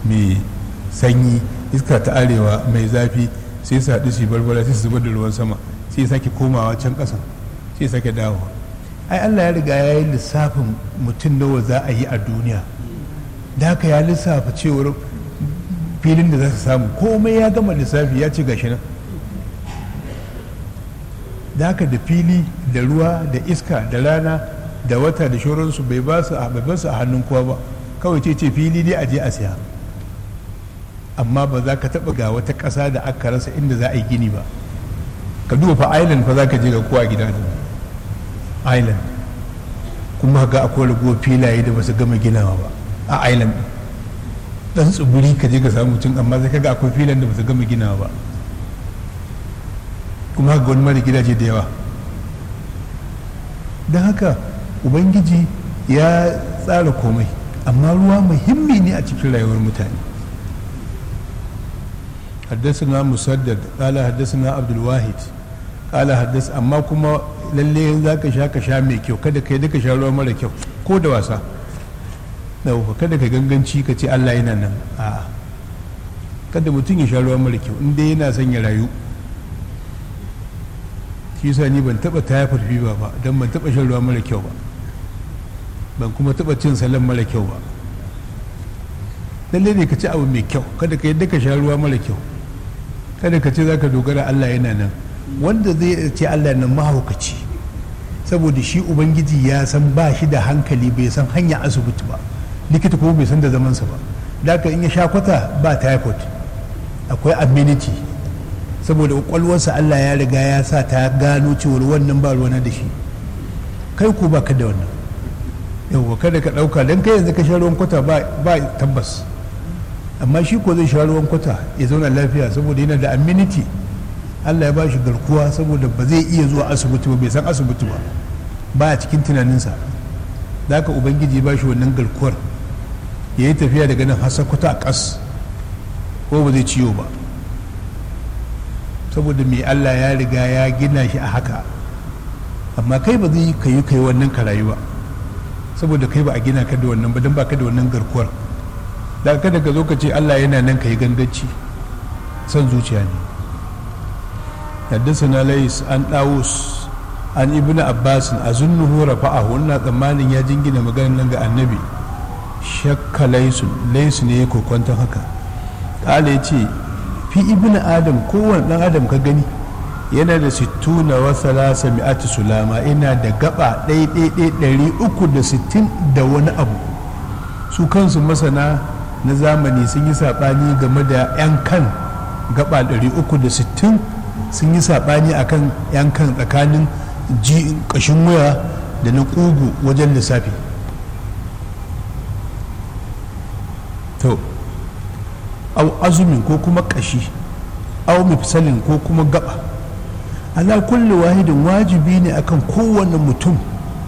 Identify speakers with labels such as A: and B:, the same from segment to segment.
A: mai sanyi iska ta arewa mai zafi sai su haɗu su barbara sai su zubar da ruwan sama sai sake komawa can ƙasan sai sake dawowa ai allah ya riga ya yi lissafin mutum nawa za a yi a duniya da haka ya lissafa cewar filin da za su samu komai ya gama lissafi ya ce gashi nan da haka da fili da ruwa da iska da rana da wata da shoransu bai ba su a hannun kowa ba kawai ce ce fili ne a je a siya amma ba za ka taɓa ga wata ƙasa da aka rasa inda za a yi gini ba ka duba fa island fa za ka je ga kowa gida island kuma ga akwai raguwar filaye da ba su gama ginawa ba a island dan tsibiri ka je ka samu mutum amma sai kaga akwai filan da ba su gama ginawa ba kuma haka wani mara gidaje da yawa don haka ubangiji ya tsara komai amma ruwa muhimmi ne a cikin rayuwar mutane حدثنا مسدد قال حدثنا عبد الواحد قال حدث amma kuma lalle za ka sha ka sha mai kyau kada kai duka sha ruwa mara kyau ko da wasa dauka kada ka ganganci ka ce Allah yana nan a kada mutum ya sha ruwa mara kyau inda yana son ya rayu shi yasa ni ban taba typhoid fever ba don ban taba shan ruwa mara kyau ba ban kuma taba cin salon mara kyau ba lalle ne ka ci abu mai kyau kada ka yadda ka sha ruwa mara kyau kada ka ce za ka dogara Allah yana nan wanda zai ce Allah nan mahaukaci saboda shi ubangiji ya san ba shi da hankali bai san hanya asibiti ba likita kuma bai san da zamansa ba da in ya sha kwata ba typhoid akwai amenity saboda kwakwalwarsa Allah ya riga ya sa ta gano cewar wannan ba ruwana da shi kai ko ba ka da wannan yawwa kada ka ɗauka don kai yanzu ka sha ruwan kwata ba tabbas amma shi ko zai sha ruwan kwata ya zauna lafiya saboda yana da amenity Allah ya ba shi garkuwa saboda ba zai iya zuwa asibiti ba bai san asibiti ba ba a cikin tunaninsa da haka ubangiji ba shi wannan garkuwar ya yi tafiya daga nan hasa kwata a ƙas ko ba zai ciwo ba saboda mai Allah ya riga ya gina shi a haka amma kai ba zai ka yi kai wannan ka rayu ba saboda kai ba a gina ka da wannan ba don ba ka da wannan garkuwar da kada ka zo ka ce Allah yana nan ka yi ganganci son zuciya ne حدثنا ليس عن داوس عن ابن عباس أظنه رفعه wannan tsammanin ya jingina maganar nan ga annabi shakka laisun laisu ne ya kokonta haka kala ya ce fi ibn adam kowane dan adam ka gani yana da sittuna wa salasa mi'ati sulama ina da gaba ɗaiɗaiɗai ɗari uku da sittin da wani abu su kansu masana na zamani sun yi saɓani game da 'yan kan gaba ɗari uku da sittin sun yi saɓani a kan yankan tsakanin ƙashin waya da na ƙugu wajen lissafi to au azumin ko kuma ƙashi au mifsalin ko kuma gaba ala kulli wahidin wajibi ne akan kowane mutum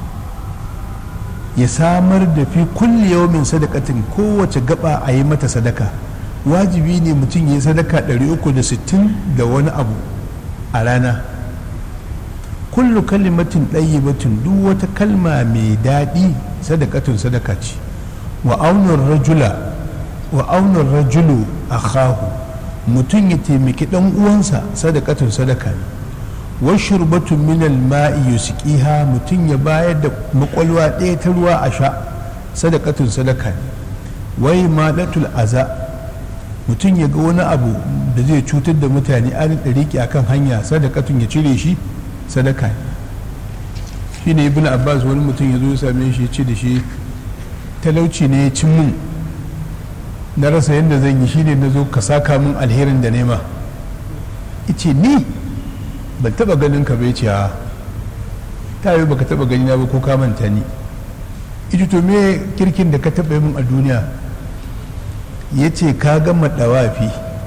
A: ya samar da fi kulli yawmin sadakatin kowace gaba a yi mata sadaka wajibi ne mutum ya yi sadaka 360 da wani abu a rana kullu kalimatin ɗayyibatin duk wata kalma mai daɗi sadakatun sadaka ce wa aunar rajula wa aunar rajulu a mutum ya taimaki ɗan uwansa sadakatun sadaka ne wa shurbatun minal ma'i yusqiha mutum ya bayar da makwalwa ɗaya ta ruwa a sha sadakatun sadaka ne wai malatul aza mutum ya ga wani abu da zai cutar da mutane an ɗariki akan hanya sadakatun ya cire shi sadaka shi ne ibn abbas wani mutum ya zo ya same shi ya ce da shi talauci ne ya cin mun na rasa yadda zan yi shi ne na zo ka saka min alherin da nema ice ni ban taba ganin ka bai ce a ta yi baka taba gani na ba ko ka manta ni ita to me kirkin da ka taba yi min a duniya ya ce ka gama dawafi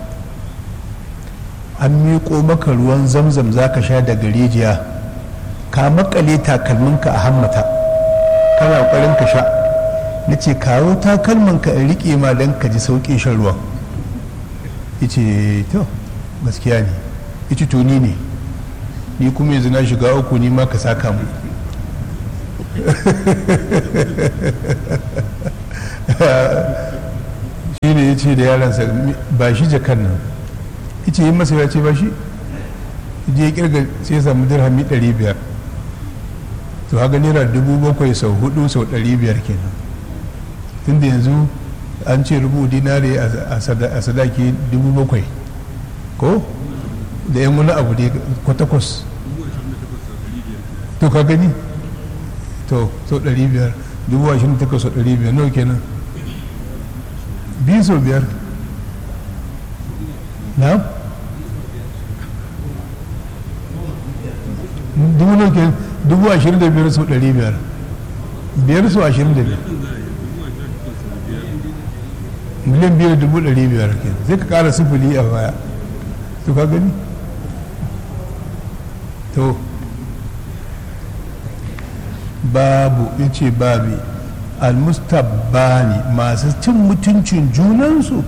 A: an miƙo maka ruwan zamzam za ka sha daga rijiya ka makale takalminka a hammata kana ƙoƙarin ka sha na ce kawo takalmanka in riƙe ma don ka ji sauƙin shan ruwan ya ce to gaskiya ne ya ce to ni ne ni kuma yanzu na shiga uku ni ma ka saka mu shi ne ne ya ce da yaransa ba shi jakan nan ice yi masa ya ce ba shi je ya kirga sai ya samu dirhami 500 to haka naira dubu bakwai sau hudu sau 500 kenan tunda yanzu an ce rubu dinari a sadaki dubu bakwai ko da yan wani abu da kwatakwas to ka gani to sau 500 dubu ashirin takwas sau 500 nawa kenan biyu sau biyar na dubu nawa kenan dubu ashirin da biyar sau 500 biyar sau ashirin da biyar miliyan biyar dubu ɗari biyar ke sai ka ƙara sufuri a baya to ka gani to babu ya ce babi almustabbani masu cin mutuncin junansu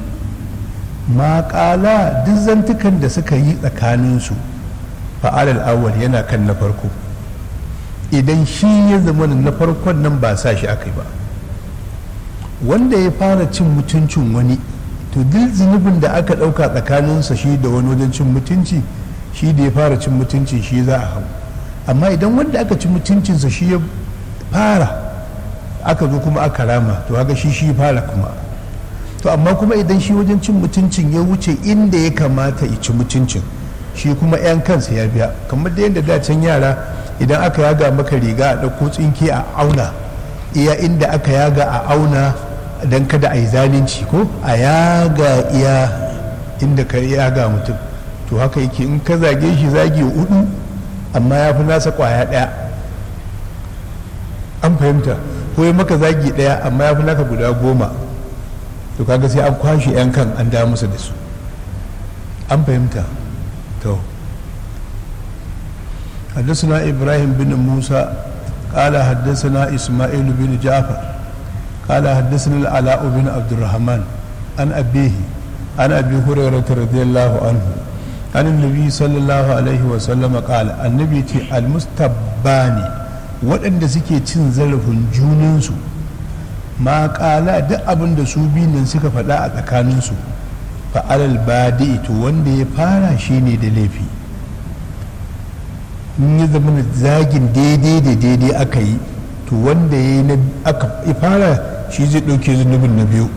A: maƙala duk zantukan da suka yi tsakaninsu fa'alal awwal yana kan na farko idan shi ya zama na farkon nan ba sa shi aka yi ba wanda ya fara cin mutuncin wani to duk zunubin da aka ɗauka tsakaninsa shi da wani wajen cin mutunci shi da ya fara cin mutunci shi za a hau amma idan wanda aka ci mutuncinsa shi ya fara aka zo kuma aka rama to haka shi shi fara kuma to amma kuma idan shi wajen cin mutuncin ya wuce inda ya kamata ya ci mutuncin shi kuma 'yan kansa ya biya kamar da yadda dacen yara idan aka yaga maka riga a ɗauko tsinke a auna iya inda aka yaga a auna don kada a yi zalunci ko a yaga iya inda ka yaga mutum to haka yake in ka zage shi zage hudu amma ya fi nasa kwaya daya an fahimta ko ya maka zagi daya amma ya fi naka guda goma to kaga sai an kwashe yan kan an da musu da su an fahimta to حدثنا إبراهيم بن موسى قال حدثنا إسماعيل بن جعفر قال حدثنا العلاء بن عبد الرحمن عن أبيه عن أبي هريرة رضي الله عنه عن النبي صلى الله عليه وسلم قال النبي المستباني waɗanda suke cin zarafin junansu ma ƙala duk abin da su nan suka faɗa a tsakaninsu fa'alal badi to wanda ya fara shi ne da laifi in ya zama zagin daidai da daidai aka yi to wanda ya yi aka fara shi zai ɗauke zunubin na biyu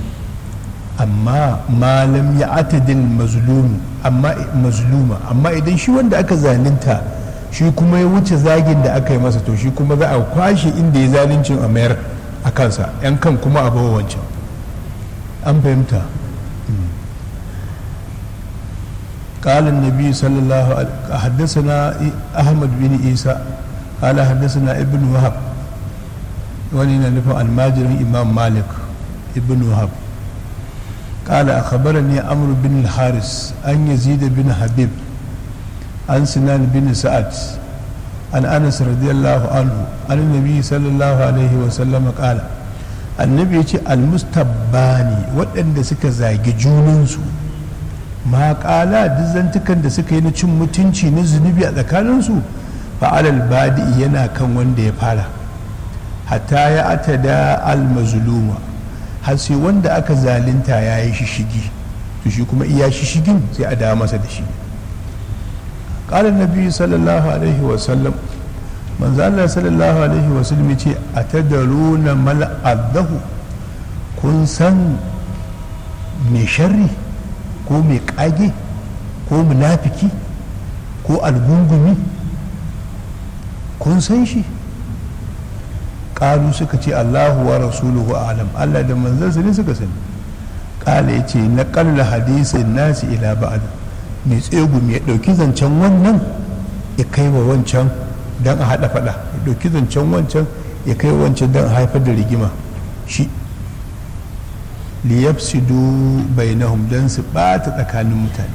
A: amma malam ya atadin mazluma amma idan shi wanda aka zalinta shi kuma ya wuce zagin da aka yi masa to shi kuma za a kwashe inda ya zalincin a mayar a kansa yan kan kuma a bawa wancan an fahimta قال النبي صلى الله عليه حدثنا أحمد بن عيسى قال حدثنا ابن وهب ولنا نفع الماجر إمام مالك ابن وهب قال أخبرني عمرو بن الحارس أن يزيد بن حبيب عن سنان بن سعد عن أنس رضي الله عنه عن النبي صلى الله عليه وسلم قال النبي المستباني وأن سكا زاجي جوننسو ma kala duk zantukan da suka yi na cin mutunci na zunubi a tsakaninsu fa'alal badi yana kan wanda ya fara hatta ya ata da almazuluma har sai wanda aka zalinta ya yi shishigi to shi kuma iya shishigin sai a dawo masa da shi ƙalar nabi sallallahu alaihi wasallam manzo Allah sallallahu alaihi wasallam ce a tadaruna mal'adahu kun san mai sharri ko mai kage ko munafiki ko algungumi kun san shi ƙalu suka ce allahu wa rasuluhu alam allah da manzansa ne suka sani ƙala ya ce na ƙalla hadisin nasi ila ba'ad mai tsegu mai ɗauki zancen wannan ya kai wa wancan don a haɗa faɗa ya ɗauki zancen wancan ya kai wancan don a haifar da rigima shi liyafsidu bainahum dan su bata tsakanin mutane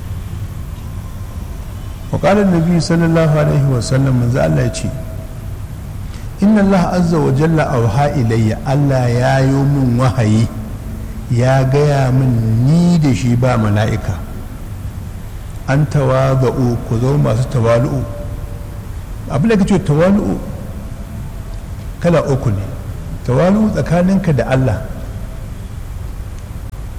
A: wa qala annabi sallallahu alaihi wa sallam manzo Allah ya ce inna Allah azza wa jalla awha ilayya Allah ya yi min wahayi ya gaya min ni da shi ba mala'ika an tawaza'u ku zo masu tawalu'u abin da kace tawalu'u kala uku ne tawalu'u tsakaninka da Allah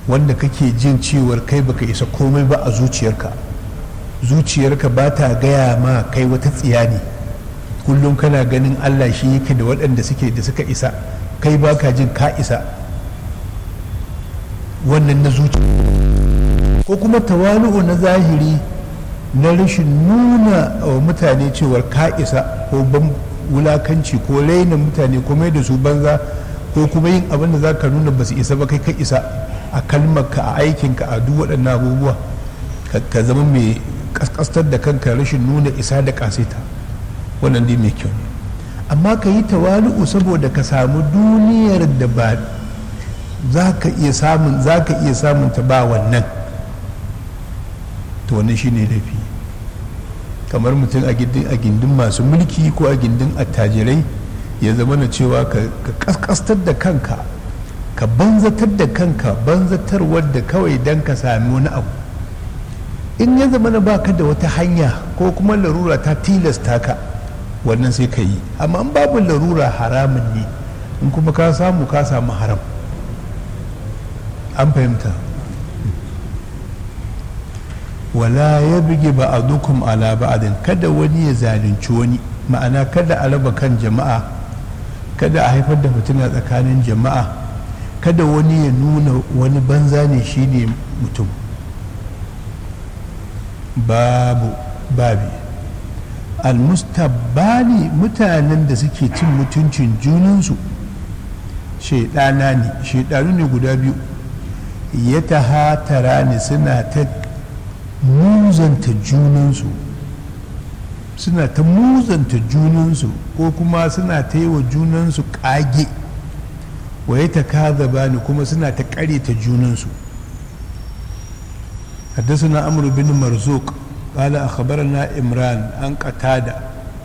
A: wanda kake jin cewar kai baka isa komai ba a zuciyarka zuciyarka ba ta gaya ma kai wata tsiya ne kullum kana ganin allah shi yake da waɗanda suke da suka isa kai ba ka jin ka isa wannan na zuciya ko kuma tawalu'u na zahiri na rashin nuna wa mutane cewar ka isa ko ban wulakanci ko raina mutane ko mai da su banza ko kuma yin abin da za ka nuna ba su isa ba kai ka isa a kalmarka a aikinka a duk waɗannan abubuwa ka zama mai kaskastar da kanka rashin nuna isa da kasita wannan dai mai kyau ne amma ka yi tawalu'u saboda ka samu duniyar da ba za ka iya samun za ka iya samun ta ba wannan to wannan shine laifi kamar mutum a gindin masu mulki ko a gindin attajirai ya zama na cewa ka kaskastar da kanka ka banzatar da kanka banzatar wadda kawai don ka sami wani abu in ya zama na baka da wata hanya ko kuma larura ta tilasta ka wannan sai ka yi amma in babu larura haramun ne in kuma ka samu ka samu haram an fahimta wala ya bige ba a dukkan ala ba'adin kada wani ya zalunci wani ma'ana kada a raba kan jama'a kada a haifar da fitina tsakanin jama'a kada wani ya nuna wani banza ne shine mutum babu babi almustabbani mutanen da suke cin mutuncin junansu shaidana ne shaidanu ne guda biyu ya tahatara ne suna ta muzanta junansu suna ta muzanta junansu ko kuma suna ta yi wa junansu kage wa ya ta kaza bani kuma suna ta kare ta junansu حدثنا عمرو بن مرزوق قال أخبرنا إمران عن قتادة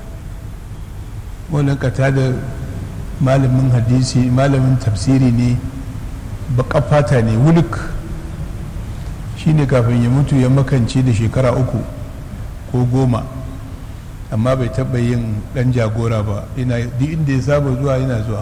A: wannan قتادة malamin hadisi malamin tafsiri ne baka fata ne wulik shine kafin ya mutu ya makance da shekara uku ko goma amma bai taɓa yin ɗan jagora ba duk inda ya saba zuwa yana zuwa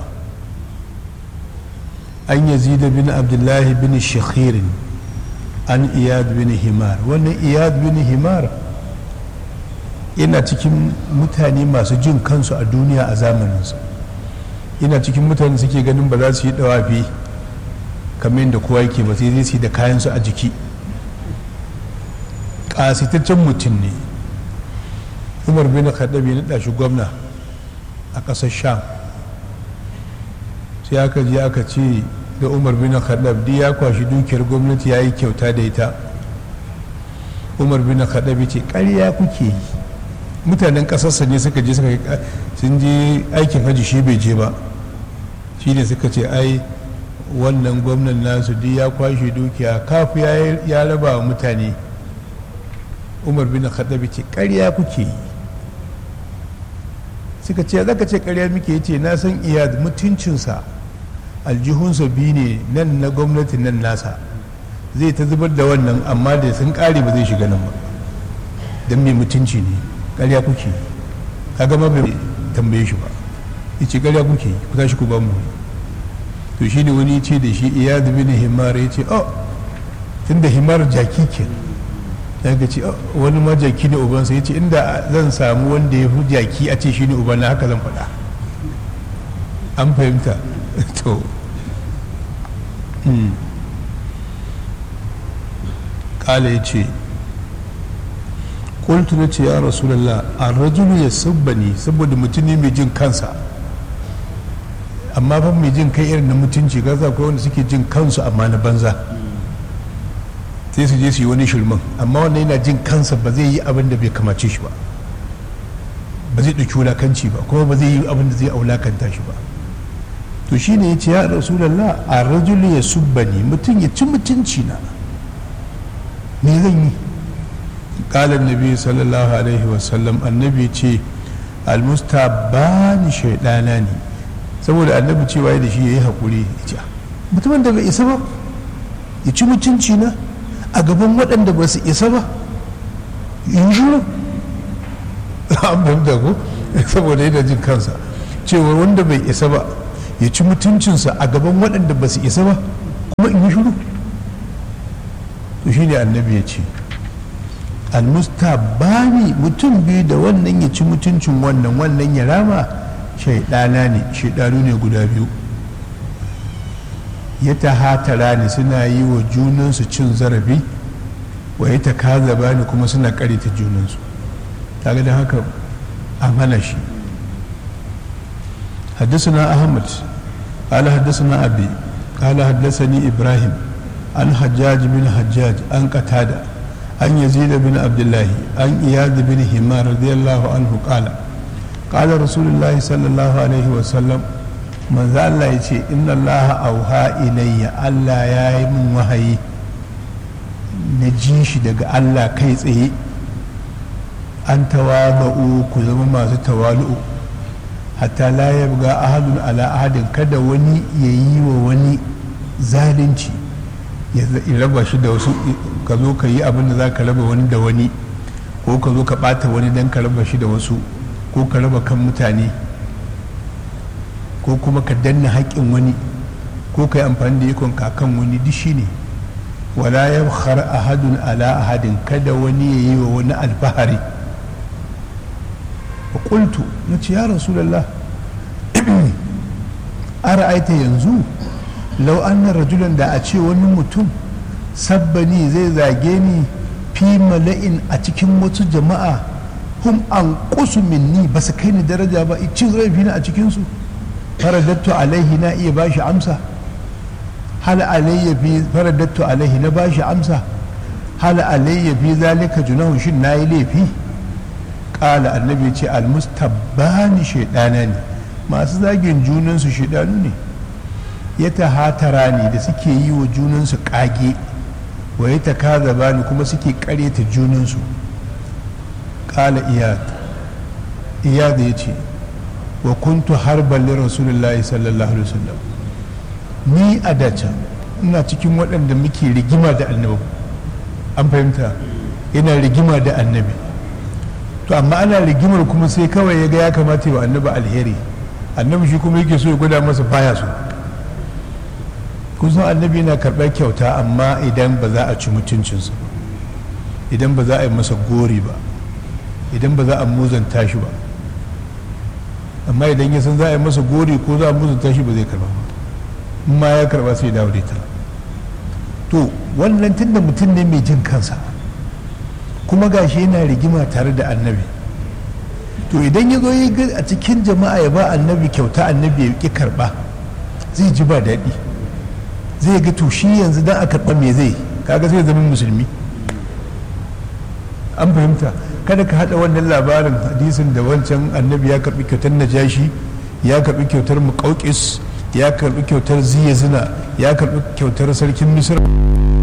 A: an yazida bin abdullahi bin shakhirin an iyad bin himar wannan iyad bin himar yana cikin mutane masu jin kansu a duniya a zamaninsa yana cikin mutane suke ganin ba za su yi dawafi kamar yadda kowa yake ba sai zai su da kayansu a jiki ƙasitaccen mutum ne umar bin khattabi na shi gwamna a ƙasar sham sai aka je aka ce da umar bin khattab ya kwashi dukiyar gwamnati ya yi kyauta da ita umar bin khattab ce ƙarya kuke yi mutanen ƙasarsa ne suka je suka sun je aikin hajji shi bai je ba shi ne suka ce ai wannan gwamnan nasu duk ya kwashe dukiya kafu ya raba wa mutane umar bin khattab ce ƙarya kuke yi suka ce zaka ce ƙarya muke ce na san iyad mutuncinsa aljihunsa biyu ne nan na gwamnati nan nasa zai ta zubar da wannan amma da sun kare ba zai shiga nan ba don mai mutunci ne karya kuke kaga ma bai tambaye shi ba ya ce karya kuke ku tashi ku ba mu to shi ne wani ce da shi iya da bin himar ya ce oh tun da himar jaki ke ya ga ce wani ma jaki ne ubansa ya ce inda zan samu wanda ya fi jaki a ce shi ne ubana haka zan faɗa an fahimta to kala ya ce kultu na ce ya rasulallah a rajulu ya sabbani saboda mutum ne mai jin kansa amma fa mai jin kai irin na mutunci gaza akwai wanda suke jin kansu amma na banza sai su je su yi wani shirman amma wannan yana jin kansa ba zai yi abin da bai kamace shi ba ba zai ɗauki wulakanci ba kuma ba zai yi abin da zai aulakanta shi ba to shi ne ya ce ya rasulallah a rajulu ya subbani mutum ya ci mutunci na me zan yi kalan nabi sallallahu alaihi wasallam annabi ce almustabani shaidana ne saboda annabi cewa da shi ya yi haƙuri ya ce mutumin da bai isa ba ya ci mutunci na a gaban waɗanda ba su isa ba in shiru an fahimta ko saboda yana jin kansa cewa wanda bai isa ba ya ci mutuncinsa a gaban waɗanda ba su isa ba kuma in yi shiru to shi ne annabi ya ce almustabani mutum biyu da wannan ya ci mutuncin wannan wannan ya rama shaidana ne shaidanu ne guda biyu ya ta hatara ne suna yi wa junansu cin zarafi wa ya ta kazaba ne kuma suna karita junansu kaga da haka an hana shi حدثنا أحمد قال حدثنا أبي قال حدثني إبراهيم عن حجاج بن حجاج عن قتادة عن يزيد بن عبد الله عن إياد بن همار رضي الله عنه قال قال رسول الله صلى الله عليه وسلم من ذا الله يتي إن الله أوها إلي ألا يا من وهي نجيش دق الله كيس إيه أن تواضعوا كل ما تتوالؤوا hatta la ya buga ahadun ala ahadin kada wani ya yi wa wani zalunci ya raba shi da wasu ka zo ka yi abin da za ka raba wani da wani ko ka zo ka bata wani don ka raba shi da wasu ko ka raba kan mutane ko kuma ka danna haƙƙin wani ko ka yi amfani da ikon kakan wani duk shi ne wala ya ahadun ala ahadin kada wani ya yi wa wani alfahari qultu na ce ya rasulallah a ra'aita yanzu lau anna rajulan da a ce wani mutum sabbani zai zage ni fi mala'in a cikin wasu jama'a hum an kusu minni ba su kai ni daraja ba cin zarafi na a cikinsu faradattu alaihi na iya bashi amsa hal alayya fi faradattu alaihi na bashi amsa hal alayya fi zalika junahu shin nayi laifi kala annabi ce almustabbani shaidana ne masu zagin junansu shaidanu ne ya tahatara ne da suke yi wa junansu kage wa ya takazaba ne kuma suke karyata junansu kala iyad iyad ya ce wa kuntu harban li rasulullahi sallallahu alaihi wasallam ni a dace ina cikin waɗanda muke rigima da annabi an fahimta ina rigima da annabi to amma ana rigimar kuma sai kawai ya ga ya kamata wa annabi alheri annabi shi kuma yake so ya gwada masa baya so kusan annabi na karɓar kyauta amma idan ba za a ci mutuncinsa ba idan ba za a yi masa gori ba idan ba za a muzanta shi ba amma idan ya san za a yi masa gori ko za a muzanta shi ba zai karba ba in ma ya karba sai dawo da ita to wannan tunda mutum ne mai jin kansa kuma gashi yana rigima tare da annabi to idan ya zo ya ga a cikin jama'a ya ba annabi kyauta annabi ya ki karba zai ji ba daɗi zai ga to shi yanzu dan a karba me zai kaga sai zama musulmi an fahimta kada ka haɗa wannan labarin hadisin da wancan annabi ya karbi kyautar najashi ya karbi kyautar muƙauƙis ya karbi kyautar ziyazina ya karbi kyautar sarkin misir